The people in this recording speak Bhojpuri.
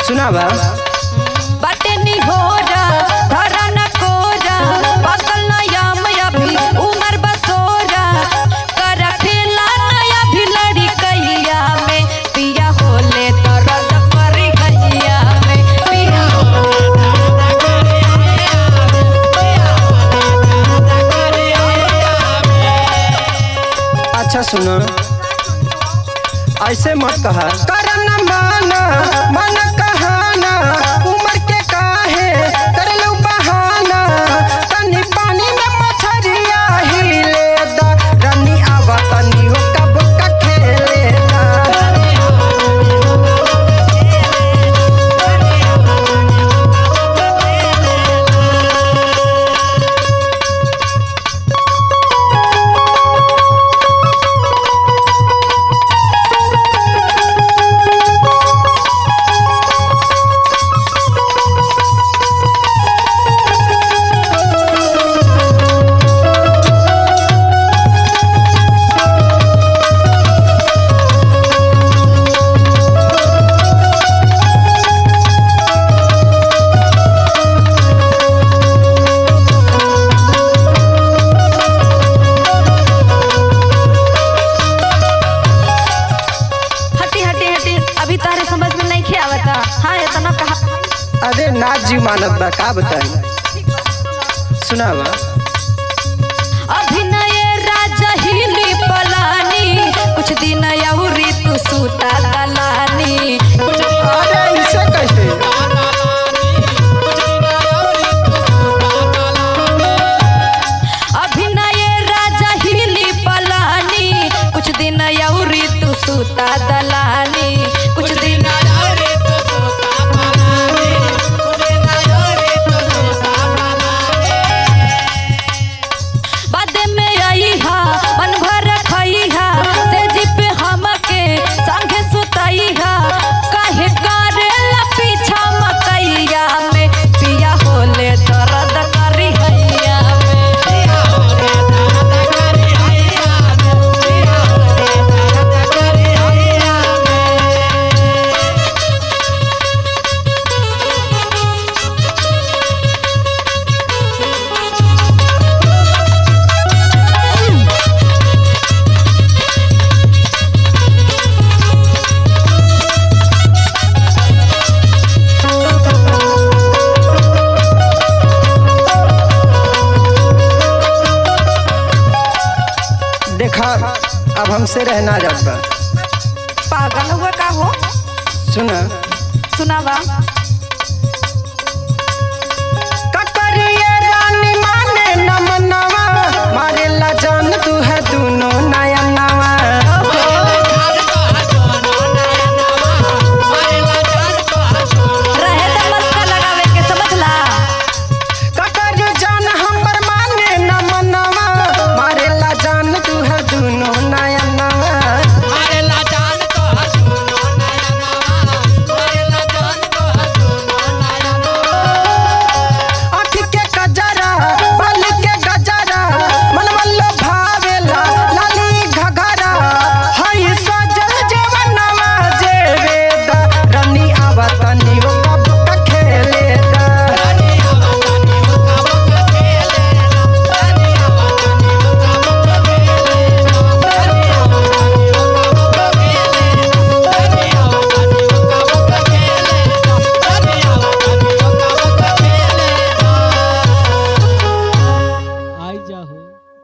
सुनावा बाटे निहोरा धरा न कोरा पागल नया मया भी उमर बसोरा कर खेला नया भी लड़ी कैया में पिया होले तो रद करी कैया में पिया अच्छा सुनो ऐसे मत कहा करन माना मन कहाना उम्र के काहे करलू बहाना तनी पानी में मछरिया हिले दा रानी आवा तनी हो कब का खेले दा हटी हटी हटी अभी तारे समझ में नहीं आवता हाँ इतना कहा अरे ना जी मानत बा का बताई सुनावा अभिनय राजा हिली पलानी कुछ दिन यौरी तू सूता दलानी अरे इसे कैसे अभिनय राजा हिली पलानी कुछ दिन यौरी तू सूता दलानी कुछ दिन बाद में आई हा मन भर खई हा से जिप हमके संगे सुतई हा काहे करेला पीछा मकैया में पिया होले दर्द करी हैया में देखा अब हमसे रहना जात बा पागल हुआ का हो सुना सुनावा ककरिए रानी माने नमनवा मारेला जान तू है